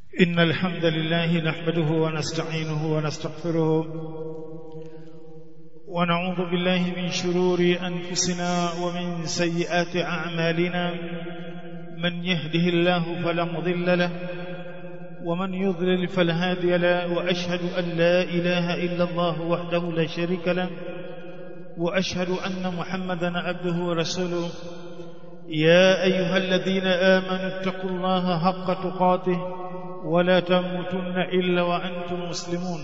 إن الحمد لله نحمده ونستعينه ونستغفره ونعوذ بالله من شرور أنفسنا ومن سيئات أعمالنا من يهده الله فلا مضل له ومن يضلل فلا هادي له وأشهد أن لا إله إلا الله وحده لا شريك له وأشهد أن محمدا عبده ورسوله يا أيها الذين آمنوا اتقوا الله حق تقاته ولا تموتن إلا وأنتم مسلمون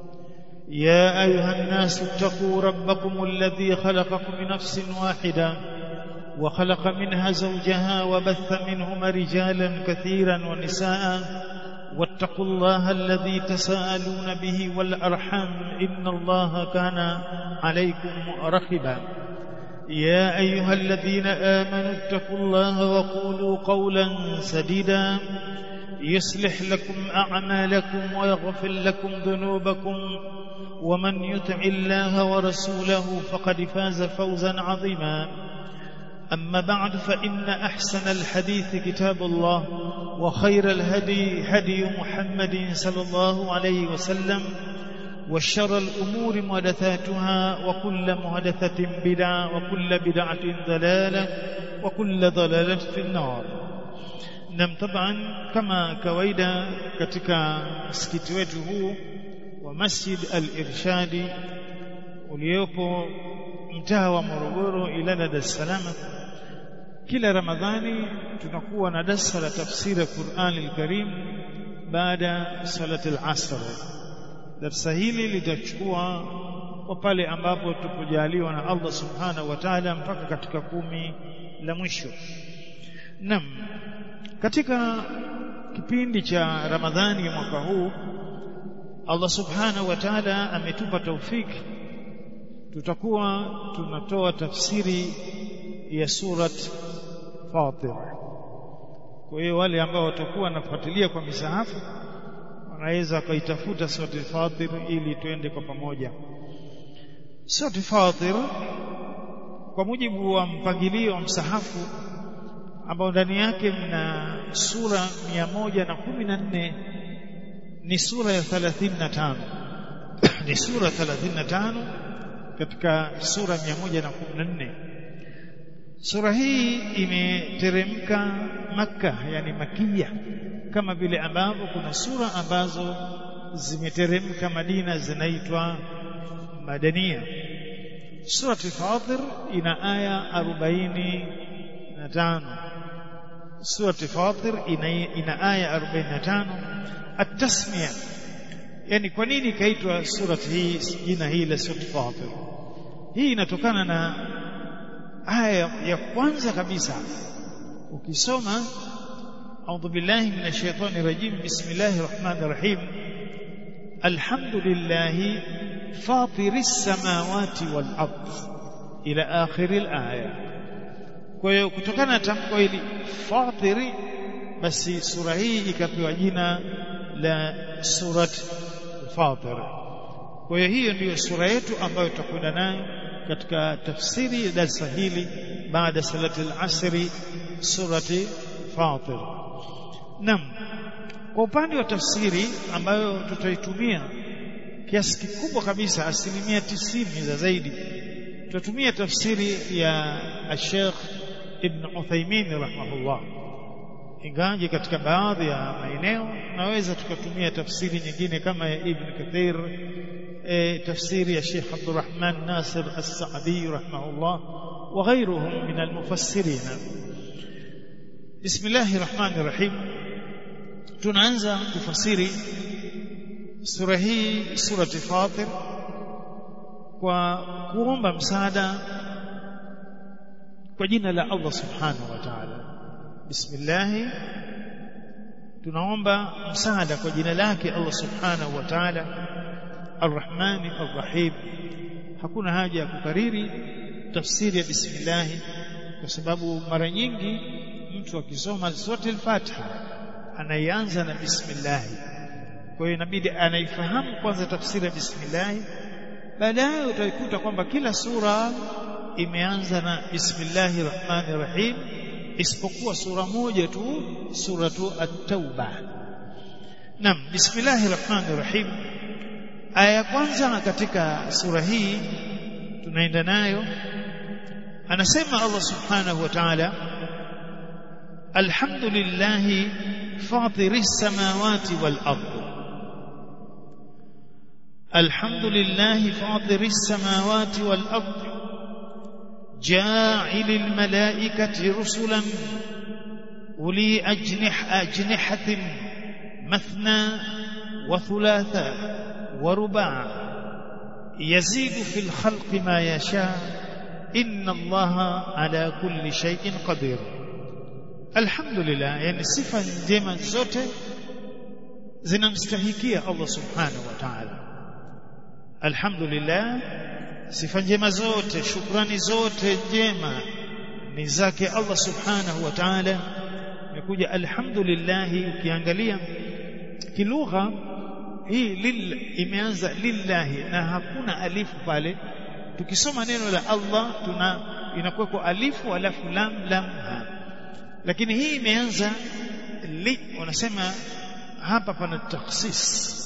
يا أيها الناس اتقوا ربكم الذي خلقكم من نفس واحدة وخلق منها زوجها وبث منهما رجالا كثيرا ونساء واتقوا الله الذي تساءلون به والأرحام إن الله كان عليكم رقبا يا أيها الذين آمنوا اتقوا الله وقولوا قولا سديدا يصلح لكم أعمالكم ويغفر لكم ذنوبكم ومن يطع الله ورسوله فقد فاز فوزا عظيما أما بعد فإن أحسن الحديث كتاب الله وخير الهدي هدي محمد صلى الله عليه وسلم وشر الأمور محدثاتها وكل محدثة بدعة وكل بدعة ضلالة وكل ضلالة في النار nam taban kama kawaida katika msikiti wetu huu wa Masjid Al-Irshadi uliopo mtaa wa Morogoro Ilala Dar es Salaam kila Ramadhani tunakuwa na darasa la tafsiri ya Qur'an al-Karim baada salati al-asr darasa hili litachukua kwa pale ambapo tupojaliwa na Allah subhanahu wa ta'ala mpaka katika kumi la mwisho nam katika kipindi cha Ramadhani mwaka huu Allah Subhanahu wa Ta'ala ametupa taufiki tutakuwa tunatoa tafsiri ya surat Fatir kwa hiyo wale ambao watakuwa wanafuatilia kwa misahafu wanaweza kaitafuta surat Fatir ili tuende kwa pamoja surat Fatir kwa mujibu wa mpangilio wa msahafu ambao ndani yake mna sura 114 ni sura ya 35 ni sura 35 katika sura 114 sura hii imeteremka maka yani makia kama vile ambavyo kuna sura ambazo zimeteremka Madina zinaitwa madania Surat Fatir ina aya 45 Surat Fatir ina, ina aya 45 at-tasmiya yani kwa nini kaitwa surat hii jina hili la Surat Fatir hii inatokana na aya ya kwanza kabisa ukisoma أعوذ بالله من الشيطان الرجيم بسم الله الرحمن الرحيم الحمد لله فاطر السماوات والأرض إلى آخر الآية kwa hiyo kutokana na tamko hili fatiri basi sura hii ikapewa jina la surat fatir kwa hiyo hiyo ndiyo sura yetu ambayo tutakwenda nayo katika tafsiri ya darasa hili baada salati al-asri surati fatir nam kwa upande wa tafsiri ambayo tutaitumia kiasi kikubwa kabisa asilimia tisini za zaidi tutatumia tafsiri ya Sheikh Ibn Uthaymeen rahimahullah ingaje katika baadhi ya maeneo naweza tukatumia tafsiri nyingine kama ya Ibn Kathir e, tafsiri ya Sheikh Abdurrahman Nasir As-Saadi rahimahullah wa ghayruhum min al-mufassirin Bismillahir Rahmanir Rahim tunaanza kufasiri sura hii surati Fatir kwa kuomba msaada kwa jina la Allah subhanahu wa ta'ala bismillah tunaomba msaada kwa jina lake Allah subhanahu wa ta'ala arrahmani arrahim hakuna haja ya kukariri tafsiri ya bismillah kwa sababu mara nyingi mtu akisoma sura al-Fatiha anaianza na bismillah kwa hiyo inabidi anaifahamu kwanza tafsiri ya bismillah baadaye utaikuta kwamba kila sura imeanza na bismillahir rahmanir rahim isipokuwa sura moja tu suratu at-tauba Naam bismillahir rahmanir rahim aya ya kwanza katika sura hii tunaenda nayo anasema Allah subhanahu wa ta'ala alhamdulillahi fatiris samawati wal ardh alhamdulillahi fatiris samawati wal ardh ja'ilil malaikati rusulan uli ajnih ajnihatin مثنى وثلاثا ورباع يزيد في الخلق ما يشاء إن الله على كل شيء قدير الحمد لله يعني صفة njema zote zinamstahikia Allah subhanahu wa ta'ala alhamdulillah sifa njema zote shukrani zote njema ni zake Allah subhanahu wa ta'ala imekuja alhamdulillah ukiangalia kilugha hii lil imeanza lillahi na hakuna alifu pale tukisoma neno la Allah tuna inakuwa kwa alifu alafu lam lam ha lakini hii imeanza li wanasema hapa pana taksis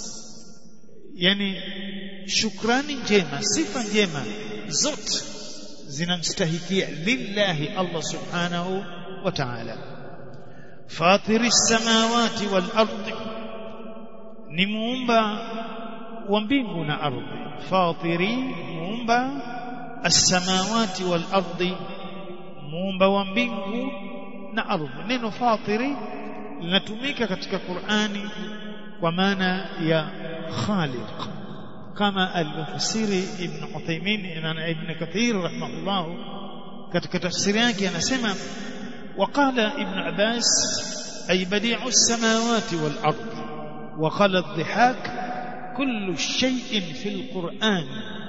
yani shukrani njema sifa njema zote zinamstahikia lillahi Allah subhanahu wa ta'ala fatiri samawati wal ardi ni muumba wa mbingu na ardhi fatiri muumba as-samawati wal ardi muumba wa mbingu na ardhi neno fatiri linatumika katika Qur'ani kwa maana ya khaliq kama alivyofasiri ibn Uthaymeen na ibn Kathir rahimahullah katika tafsiri yake anasema وقال ابن عباس أي بديع السماوات والأرض وقال الضحاك كل شيء في القرآن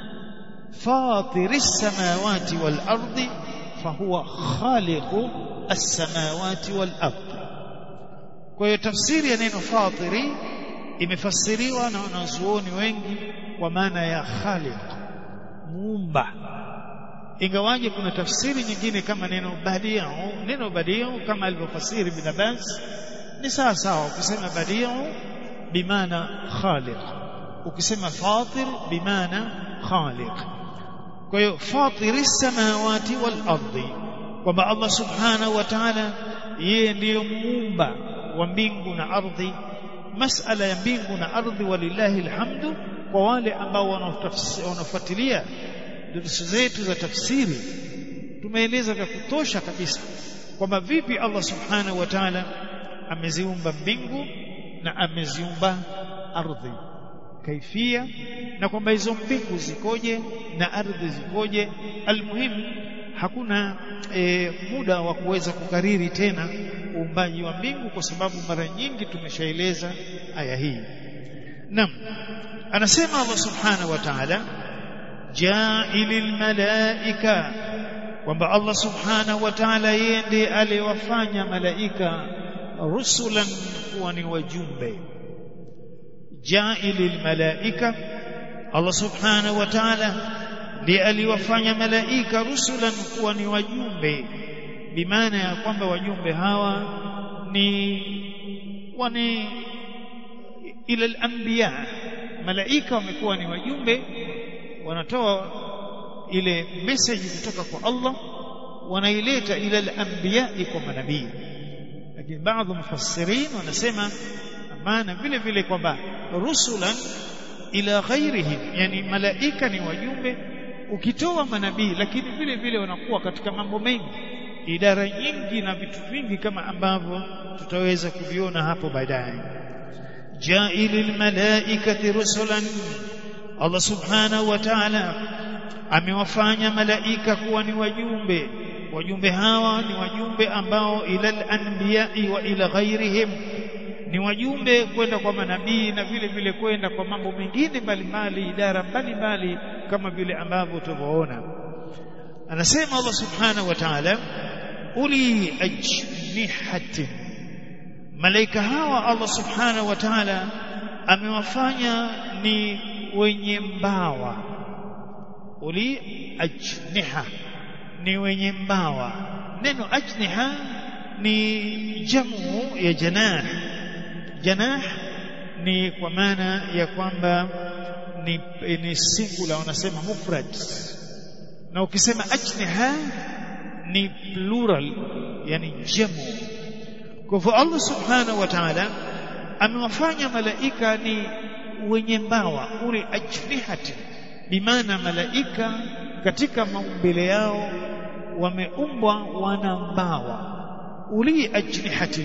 فاطر السماوات والأرض فهو خالق السماوات والأرض kwa tafsiri ya neno fatiri imefasiriwa na wanazuoni wengi kwa maana ya khaliq muumba ingawaje kuna tafsiri nyingine kama neno badiu neno badiu kama alivyofasiri bin Abbas ni sawa sawa ukisema badiu bimaana khaliq ukisema fatir bimaana khaliq kwa hiyo fatiri samawati wal ardi kwamba Allah subhanahu wa ta'ala yeye ndiyo muumba wa mbingu na ardhi masala ya mbingu na ardhi walillahi alhamdu kwa wale ambao wanafuatilia durusu zetu za tafsiri tumeeleza vya kutosha kabisa kwamba vipi Allah subhanahu wa ta'ala ameziumba mbingu na ameziumba ardhi kaifia na kwamba hizo mbingu zikoje na ardhi zikoje almuhimu hakuna e, muda wa kuweza kukariri tena uumbaji wa mbingu kwa sababu mara nyingi tumeshaeleza aya hii naam anasema Allah subhanahu wa ta'ala ja'ilil malaika kwamba Allah subhanahu wa ta'ala yeye ndiye aliwafanya malaika rusulan kuwa ni wajumbe ja'ilil malaika Allah subhanahu wa ta'ala ndiye aliwafanya malaika rusulan kuwa ni wajumbe bimaana ya kwamba wajumbe hawa ni wani ila al-anbiya malaika wamekuwa ni wajumbe wanatoa ile message kutoka kwa Allah wanaileta ila al-anbiya kwa manabii lakini baadhi mufassirin wanasema maana vile vile kwamba rusulan ila ghairihim yani malaika ni wajumbe ukitoa manabii lakini vile vile wanakuwa katika mambo mengi idara nyingi na vitu vingi kama ambavyo tutaweza kuviona hapo baadaye jailil malaikati rusulan Allah subhanahu wa ta'ala amewafanya malaika kuwa ni wajumbe wajumbe hawa ni wajumbe ambao ila anbiya'i wa ila ghairihim ni wajumbe kwenda kwa manabii na vile vile kwenda kwa mambo mengine mbalimbali idara mbalimbali kama vile ambavyo tulivyoona anasema Allah subhanahu wa ta'ala uli ajnihatin malaika hawa Allah subhanahu wa ta'ala amewafanya ni wenye mbawa uli ajniha ni wenye mbawa neno ajniha ni jamu ya janah janah ni kwa maana ya kwamba ni, ni singular wanasema mufrad na ukisema ajniha ni plural yani jamu kwa hivyo Allah subhanahu wa ta'ala amewafanya malaika ni wenye mbawa ule ajnihati bimaana malaika katika maumbile yao wameumbwa wana mbawa uli ajnihatin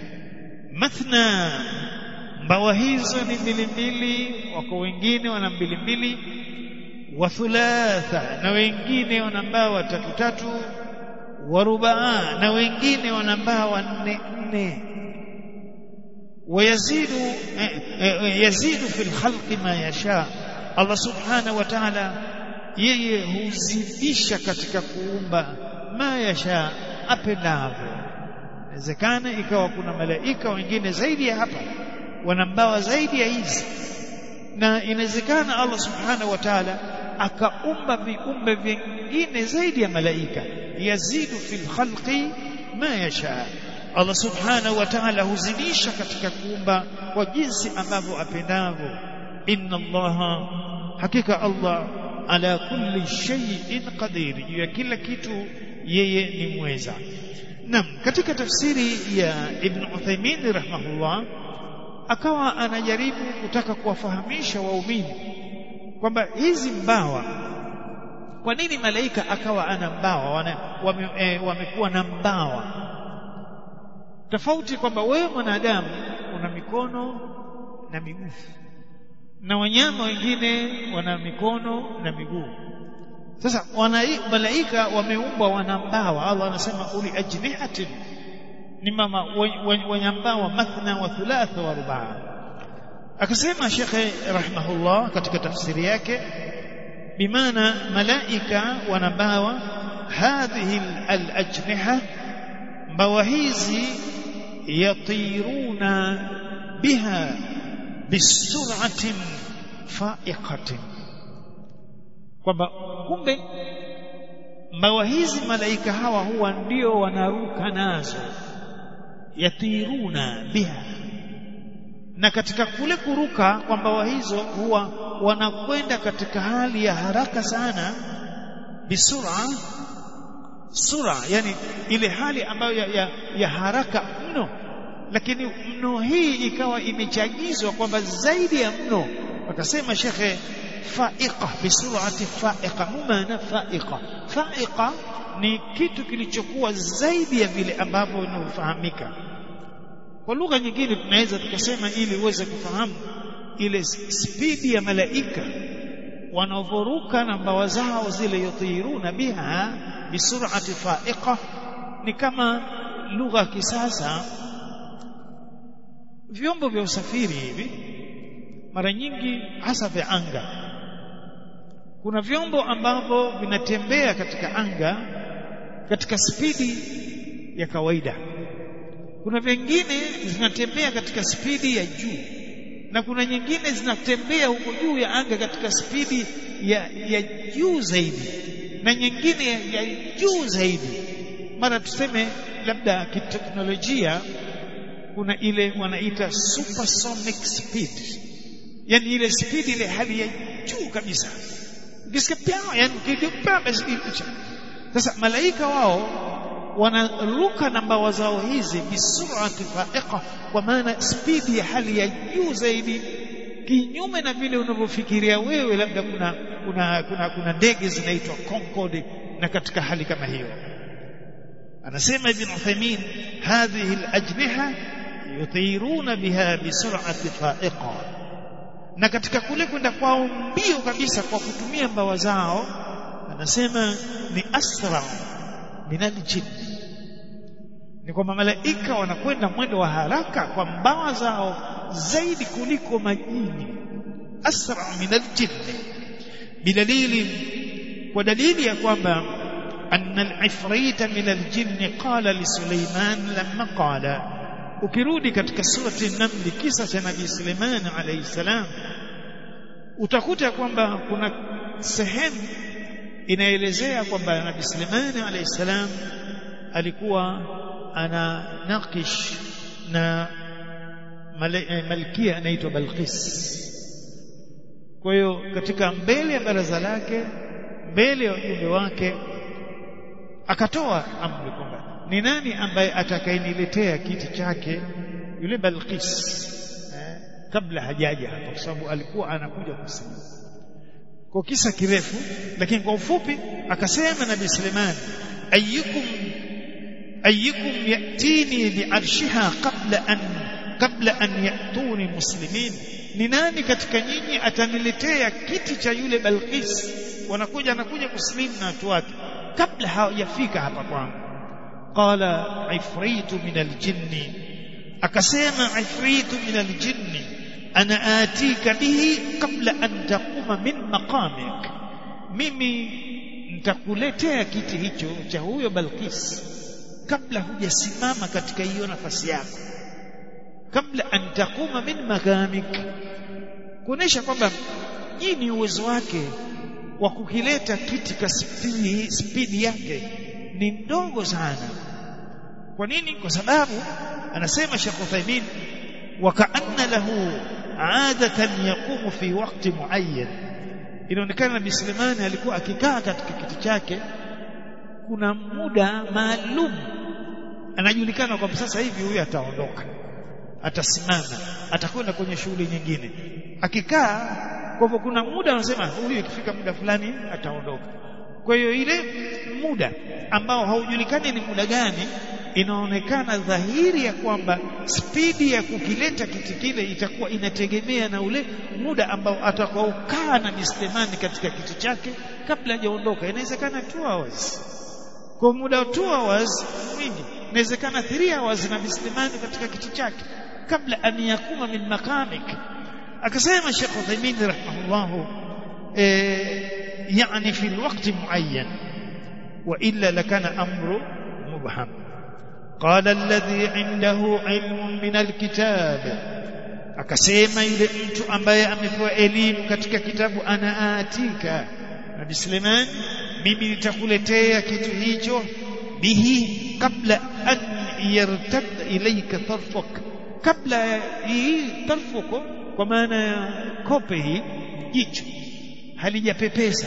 mathna mbawa hizo ni mbili mbili wako wengine wana mbili mbili wa thulatha na wengine wana mbawa tatu tatu wa rubaa na wengine wana mbawa nne nne wayazidu yazidu fil khalqi ma yasha Allah subhanahu wa ta'ala yeye huzidisha katika kuumba ma yasha apendavyo inawezekana ikawa kuna malaika wengine zaidi ya hapa wana mbawa zaidi ya hizi na inawezekana Allah subhanahu wa ta'ala akaumba viumbe vingine zaidi ya malaika yazidu fil khalqi ma yasha Allah subhanahu wa ta'ala huzidisha katika kuumba kwa jinsi ambavyo apendavyo inna Allah hakika Allah ala kulli shay'in qadir juu ya kila kitu yeye ni mweza Naam katika tafsiri ya Ibn Uthaymeen rahimahullah akawa anajaribu kutaka kuwafahamisha waumini kwamba hizi mbawa kwa nini malaika akawa ana mbawa wame, e, wamekuwa na mbawa tofauti kwamba wewe mwanadamu una mikono na miguu na wanyama wengine wana mikono na miguu sasa wana malaika wameumbwa wana mbawa Allah anasema uli ajnihatin ni mama wenye mbawa mathna wa thulatha wa rubaa akasema shekhe rahimahullah katika tafsiri yake bimaana malaika wana mbawa hadhihi al-ajniha mbawa hizi yatiruna biha bisur'atin fa'iqatin kwamba kumbe mbawa hizi malaika hawa huwa ndio wanaruka nazo yatiruna biha na katika kule kuruka kwa mbawa hizo huwa wanakwenda katika hali ya haraka sana bisura sura yani ile hali ambayo ya, ya, ya haraka mno lakini mno hii ikawa imechagizwa kwamba zaidi ya mno akasema shekhe faiqa bisurati faiqa mumana faiqa faiqa ni kitu kilichokuwa zaidi ya vile ambavyo vinavyofahamika kwa lugha nyingine tunaweza tukasema ili uweze kufahamu ile spidi ya malaika wanavoruka na mbawa zao zile yutiruna biha bisurati faiqa ni kama lugha ya kisasa vyombo vya usafiri hivi mara nyingi hasa vya anga kuna vyombo ambavyo vinatembea katika anga katika spidi ya kawaida kuna vingine zinatembea katika spidi ya juu na kuna nyingine zinatembea huko juu ya anga katika spidi ya, ya juu zaidi na nyingine ya, ya juu zaidi mara tuseme labda kiteknolojia kuna ile wanaita supersonic speed yani ile speed ile hali ya juu kabisa ukisikia pia yani kidipaa sasa malaika wao wanaruka na mbawa zao hizi bisurati faiqa kwa maana spidi ya hali ya juu zaidi kinyume na vile unavyofikiria wewe labda kuna kuna kuna, kuna ndege zinaitwa Concorde na katika hali kama hiyo anasema ibn Uthaymeen hadhihi al-ajniha yutiruna biha bisur'ati fa'iqa na katika kule kwenda kwao mbio kabisa kwa kutumia mbawa zao anasema ni asra min al-jinn ni kwamba malaika wanakwenda mwendo wa haraka kwa mbawa zao zaidi kuliko majini asra min al-jinn bidalili kwa dalili ya kwamba أن العفريت من الجن قال لسليمان لما قال ukirudi katika surati an-naml kisa cha nabii Suleiman alayhi salam utakuta kwamba kuna sehemu inaelezea kwamba nabii Suleiman alayhi salam alikuwa ana nakish na malkia anaitwa Balqis kwa hiyo katika mbele ya baraza lake mbele ya ujumbe wake akatoa amri kwamba ni nani ambaye atakayeniletea kiti chake yule Balqis eh, kabla hajaja hapa kwa sababu alikuwa anakuja kusilimu kwa kisa kirefu lakini kwa ufupi akasema nabii Suleiman ayyukum ayyukum yatini bi'arshiha qabla an qabla an yatuni muslimin ni nani katika nyinyi ataniletea kiti cha yule Balqis wanakuja anakuja kuslimu na watu wake kabla hawajafika hapa kwangu qala ifritu min aljinni akasema ifritu min aljinni ana atika bihi kabla an taquma min maqamik mimi nitakuletea kiti hicho cha huyo Balqis kabla hujasimama katika hiyo nafasi yako kabla an taquma min maqamik kuonesha kwamba hii ni uwezo wake wa kukileta kiti ka spidi, spidi yake ni ndogo sana kwa nini kwa sababu anasema Sheikh Uthaymeen wakaanna lahu adatan yaqumu fi waqti muayyan inaonekana Nabii Sulemani alikuwa akikaa katika kiti chake kuna muda maalum anajulikana kwamba sasa hivi huyu ataondoka atasimama atakwenda kwenye shughuli nyingine akikaa kwa hivyo kuna muda anasema huyu ikifika muda fulani ataondoka kwa hiyo ile muda ambao haujulikani ni muda gani inaonekana dhahiri ya kwamba spidi ya kukileta kiti kile itakuwa inategemea na ule muda ambao atakaokaa na Bislemani katika kiti chake kabla hajaondoka inawezekana 2 hours kwa muda wa 2 hours mwingi inawezekana 3 hours na Bislemani katika kiti chake kabla an yakuma min makamik akasema Sheikh Uthaymeen rahimahullah eh yani fi alwaqt muayyan wa illa lakana amru mubham قال الذي عنده علم من الكتاب akasema yule mtu ambaye amepewa elimu katika kitabu ana atika Nabii Suleiman mimi nitakuletea kitu hicho bihi kabla an yartad ilayka tarfuk kabla hii tarfuko kwa maana ya kope hii jicho halijapepesa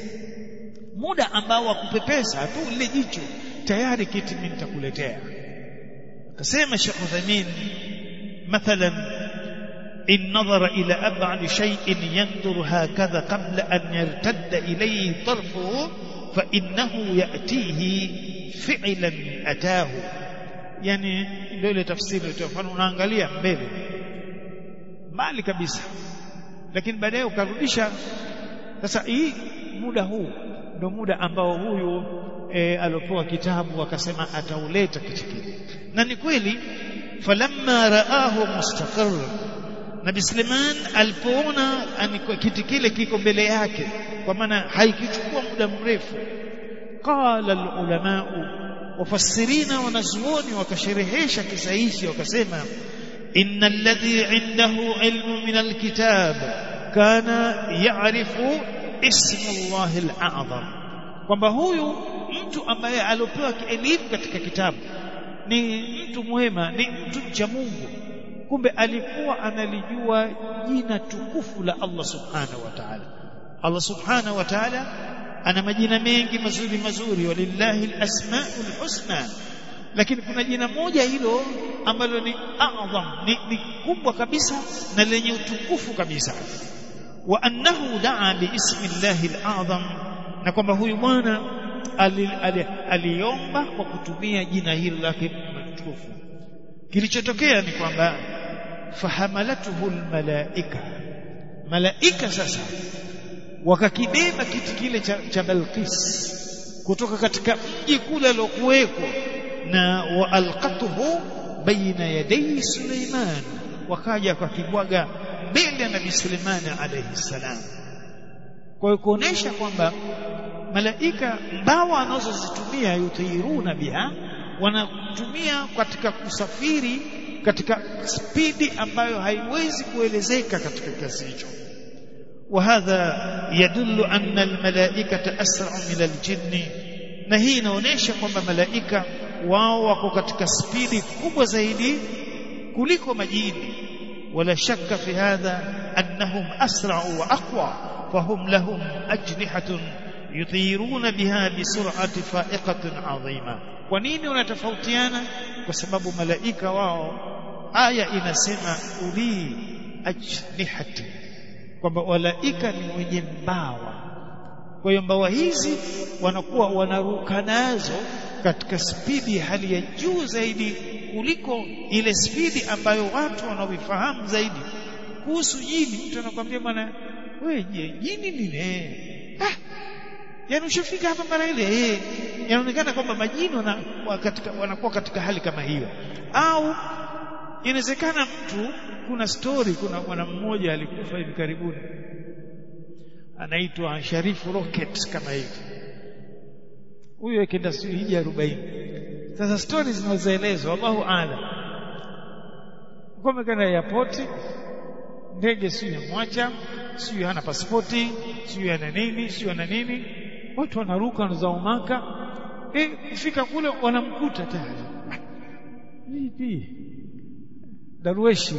muda ambao wa kupepesa tu lile jicho tayari kiti mimi nitakuletea akasema Sheikh Uthaymeen mathalan in nadhara ila ab'ad shay'in yanzuru hakadha qabla an yartadda ilayhi tarfuhu fa innahu ya'tihi fi'lan atahu yani ndio ile tafsiri tu mfano unaangalia mbele mbali kabisa lakini baadaye ukarudisha sasa hii muda huu ndio muda ambao huyu e, alopewa kitabu akasema atauleta kitu kile na ni kweli falamma raahu mustaqir Nabi Suleiman alipoona kiti kile kiko mbele yake kwa maana haikichukua muda mrefu qala alulama wafassirina wanazuoni wakasherehesha kisa hichi wakasema inna alladhi indahu ilmu min alkitab kana ya'rifu ismu Allahi al-a'zam kwamba huyu mtu ambaye aliopewa elimu katika kitabu ni mtu mwema ni mtu mcha Mungu kumbe alikuwa analijua jina tukufu la Allah subhanahu wa ta'ala Allah subhanahu wa ta'ala ana majina mengi mazuri mazuri walillahi alasmaul husna lakini kuna jina moja hilo ambalo ni a'zam ni, ni kubwa kabisa na lenye utukufu kabisa wa annahu daa biismi llahi alazam na kwamba huyu bwana aliomba kwa kutumia jina hilo lake mtukufu kilichotokea ni kwamba fahamalatuhu almalaika malaika sasa wakakibeba kiti kile cha, cha Balqis kutoka katika mji kule alokuweko na waalqatuhu baina yaday Suleiman wakaja wakakibwaga mbele ya Nabii Suleiman alayhi salam kwa hiyo kuonesha kwamba malaika mbawa anazozitumia yutairuna biha wanatumia katika kusafiri katika spidi ambayo haiwezi kuelezeka katika kiasi hicho وهذا يدل أن الملائكة أسرع من الجن na hii inaonyesha kwamba malaika wao wako katika spidi kubwa zaidi kuliko majini ولا شك في هذا أنهم أسرع وأقوى فهم لهم أجنحة يطيرون بها بسرعة فائقة عظيمة ونين ونتفوتيانا وسبب ملائكة واو آية inasema uli ajnihati kwamba malaika ni wenye mbawa kwa hiyo mbawa hizi wanakuwa wanaruka nazo katika spidi ya hali ya juu zaidi kuliko ile spidi ambayo watu wanaoifahamu zaidi kuhusu jini mtu anakuambia bwana wewe je jini ni ah yani ushafika hapa mara ile eh inaonekana kwamba majini wanakuwa katika wanakuwa katika hali kama hiyo au inawezekana mtu kuna story kuna bwana mmoja alikufa hivi karibuni anaitwa Sharifu Rocket kama hivi huyo akenda hija 40 sasa stories zinazoelezwa Allahu aalam kwa mekana airport ndege sio yamwacha sio hana pasipoti sio ana nini sio ana nini watu wanaruka wanazaumaka eh kufika kule wanamkuta tayari vipi darueshi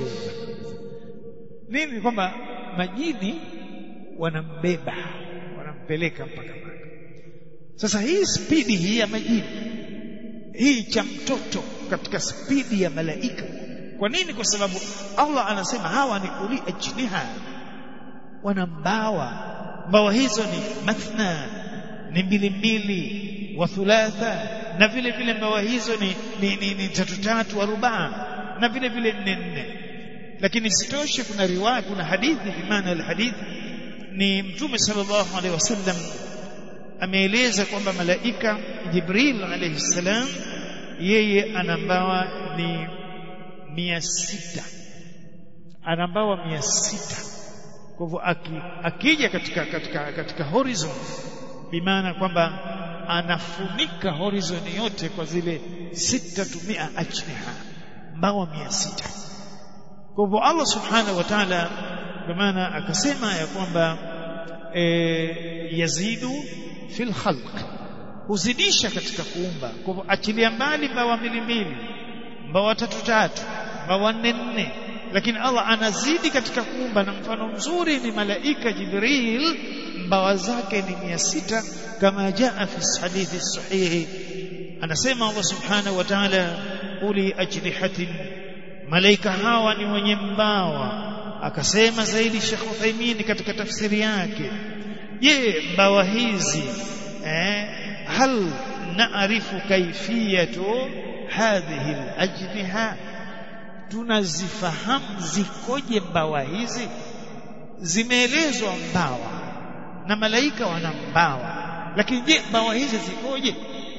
nini kwamba majini wanambeba wanampeleka mpaka Maka sasa hii spidi hii ya majini hii cha mtoto katika spidi ya malaika kwa nini kwa sababu Allah anasema hawa ni uli ajniha wana mbawa mbawa hizo ni mathna ni mbili mbili wa thulatha na vile vile mbawa hizo ni, ni, ni, ni tatu tatu wa rubaa na vile vile nne nne lakini sitoshe kuna riwaya kuna hadithi bimaana alhadithi ni mtume sallallahu alaihi wasallam ameeleza kwamba malaika Jibril alayhi salam yeye ana mbawa ni mia sita ana mbawa mia sita kwa hivyo akija katika katika katika horizon bimaana kwamba anafunika horizon yote kwa zile sita tumia ajniha mbawa mia sita kwa hivyo Allah subhanahu wa ta'ala kwa maana akasema ya kwamba e, yazidu fil khalq huzidisha katika kuumba kwa hivyo achilia mbali mbawa mbili mbili mbawa tatu tatu mbawa nne nne lakini Allah anazidi katika kuumba na mfano mzuri ni malaika Jibril mbawa zake ni mia sita kama jaa fi hadithi sahihi anasema Allah subhanahu wa ta'ala uli ajnihatin malaika hawa ni wenye mbawa akasema zaidi Sheikh Uthaymeen katika tafsiri yake je mbawa hizi eh, hal naarifu kaifiyatu hadhihi alajniha tunazifahamu zikoje mbawa hizi zimeelezwa mbawa na malaika wana mbawa lakini je mbawa hizi zikoje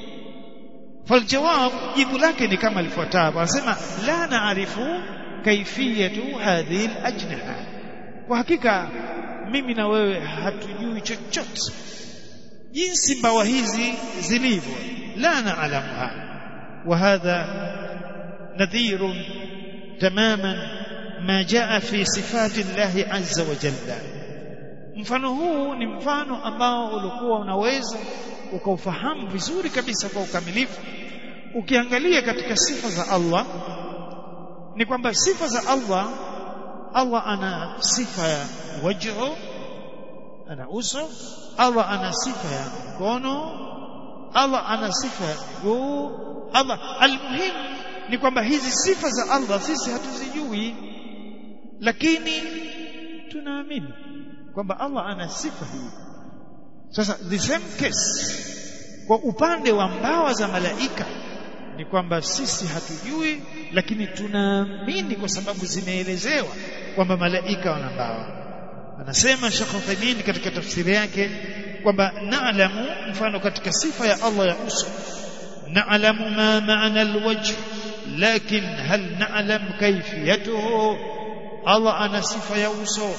faljawab jibu lake ni kama lifuatavyo anasema la naarifu kaifiyatu hadhihi alajnaha kwa hakika mimi na wewe hatujui chochote jinsi mbawa hizi zilivyo la naalamuha wa hadha nadhir tamaman ma jaa fi sifati llahi azza wa jalla mfano huu ni mfano ambao ulikuwa unaweza ukaufahamu vizuri kabisa kwa ukamilifu ukiangalia katika sifa za Allah ni kwamba sifa za Allah Allah ana sifa ya wajhu ana uso Allah ana sifa ya mkono Allah ana sifa ya miguu Allah almuhim ni kwamba hizi sifa za Allah sisi hatuzijui lakini tunaamini kwamba Allah ana sifa hii sasa the same case kwa upande wa mbawa za malaika ni kwamba sisi hatujui lakini tunaamini kwa sababu zimeelezewa kwamba malaika wana mbawa anasema Sheikh Uthaymeen katika tafsiri yake kwamba naalamu mfano katika sifa ya Allah ya uso naalamu ma maana alwajh lakin hal na'lam kayfiyatuhu Allah ana sifa ya uso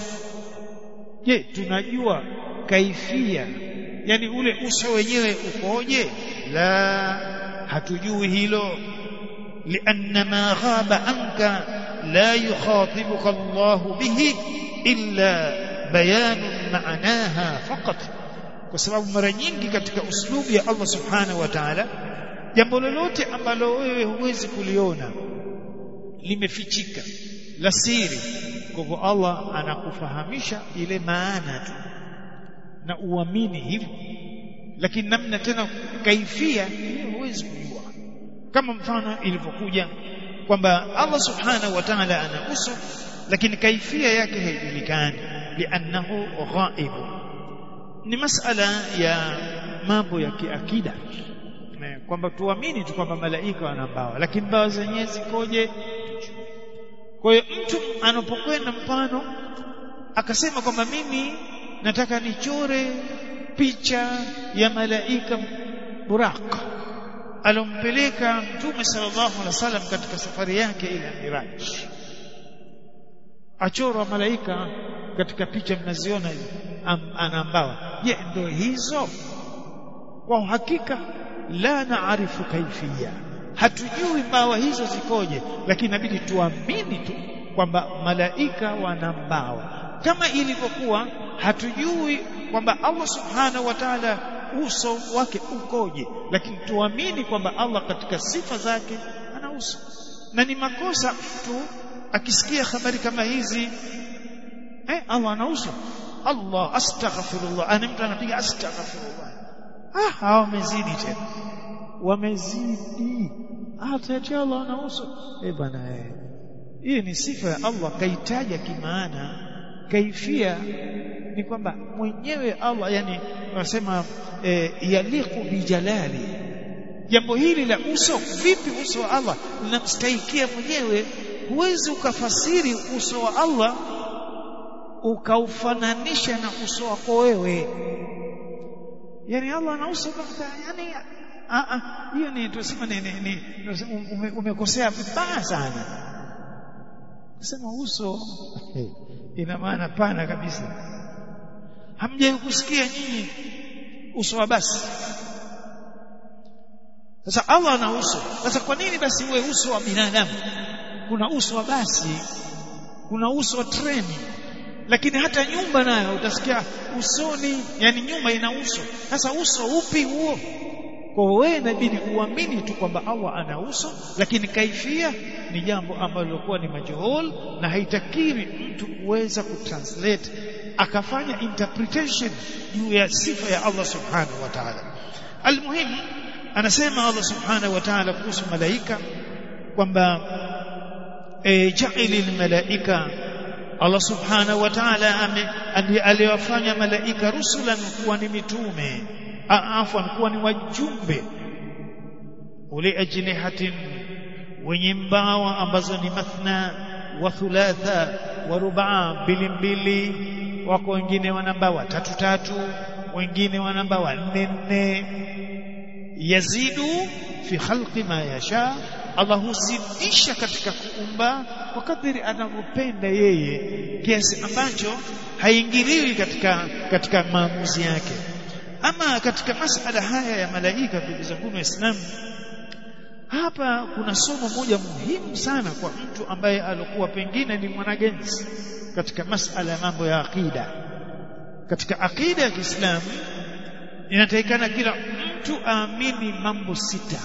je tunajua kaifia yani ule uso wenyewe ukoje la hatujui hilo لأن ما غاب عنك لا يخاطبك الله به إلا بيان معناها فقط kwa sababu mara nyingi katika uslubu ya Allah subhanahu wa ta'ala jambo lolote ambalo wewe huwezi kuliona limefichika la siri kwa hivyo Allah anakufahamisha ile maana tu na uamini hivyo lakini namna tena kaifia huwezi kujua kama mfano ilivyokuja kwamba Allah subhanahu wa ta'ala ana uso lakini kaifia yake haijulikani li'annahu ghaib ni masala ya mambo ya kiakida kwamba tuamini tu kwamba malaika wana mbawa lakini mbawa zenyewe zikoje kwa hiyo mtu anapokwenda mfano akasema kwamba mimi nataka nichore picha ya malaika Buraq alompeleka Mtume sallallahu alaihi wasallam katika safari yake ile Miraj achorwa malaika katika picha mnaziona hizo anambawa je ndio hizo kwa hakika la naarifu kaifia hatujui mbawa hizo zikoje lakini inabidi tuamini tu kwamba malaika wana mbawa kama ilivyokuwa hatujui kwamba Allah subhanahu wa ta'ala uso wake ukoje lakini tuamini kwamba Allah katika sifa zake ana uso na ni makosa mtu akisikia habari kama hizi eh Allah ana uso Allah astaghfirullah ana mtu anapiga astaghfirullah ah hao wamezidi tena wamezidi hata eti Allah ana uso eh bana eh hii ni sifa ya Allah kaitaja kimaana kaifia ni kwamba mwenyewe Allah yani wanasema e, yaliku bijalali jambo hili la uso vipi uso wa Allah linamstahikia mwenyewe huwezi ukafasiri uso wa Allah ukaufananisha na uso wako wewe yani Allah ana uso yani a a hiyo ni tuseme ni, ni, ni ume, umekosea vibaya sana kusema uso ina maana pana kabisa hamjai kusikia nyinyi uso wa basi sasa Allah ana uso sasa kwa nini basi uwe uso wa binadamu kuna uso wa basi kuna uso wa treni lakini hata nyumba nayo utasikia usoni yani nyumba ina uso sasa uso upi huo kwa wewe inabidi uamini tu kwamba Allah ana uso lakini kaifia ni jambo ambalo lilikuwa ni majhul na haitakiwi mtu kuweza kutranslate akafanya interpretation juu ya sifa ya Allah subhanahu wa ta'ala almuhim anasema Allah subhanahu wa ta'ala kuhusu malaika kwamba e, ja'ilil malaika Allah subhanahu wa ta'ala aliwafanya malaika rusulan kuwa ni mitume afwan kuwa ni wajumbe uli ajnihatin wenye mbawa ambazo ni mathna wa thulatha wa rubaa mbili mbili wako wengine wana mbawa tatu tatu wengine wana mbawa nne nne yazidu fi khalqi ma yasha Allah huzidisha katika kuumba kwa kadiri anavyopenda yeye kiasi ambacho haingiliwi katika katika maamuzi yake ama katika masala haya ya malaika ndugu zangu waislamu hapa kuna somo moja muhimu sana kwa mtu ambaye alikuwa pengine ni mwanagenzi katika masala ya mambo ya akida katika akida ya Kiislamu inatakikana kila mtu aamini mambo sita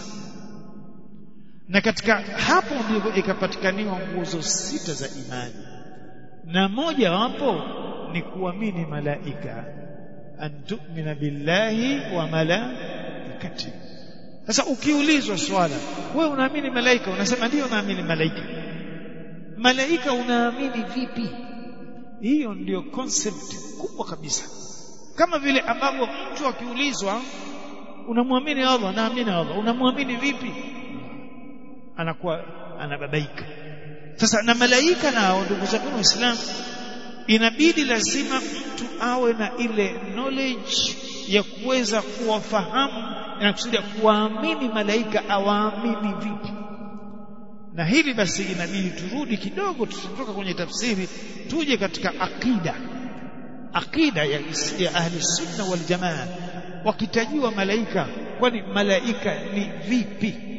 na katika hapo ndivyo ikapatikaniwa nguzo sita za imani na moja wapo ni kuamini malaika an tu'mina billahi wa malaikati sasa ukiulizwa swala wewe unaamini malaika unasema ndio naamini malaika malaika unaamini vipi hiyo ndio concept kubwa kabisa kama vile ambavyo mtu akiulizwa unamwamini Allah naamini Allah unamwamini vipi anakuwa anababaika sasa na malaika nao ndugu zangu waislamu inabidi lazima mtu awe na ile knowledge ya kuweza kuwafahamu na kusudia kuwaamini malaika awaamini vipi na hili basi inabidi turudi kidogo tusitoka kwenye tafsiri tuje katika akida akida ya, ya ahli sunna wal jamaa wakitajiwa malaika kwani malaika ni vipi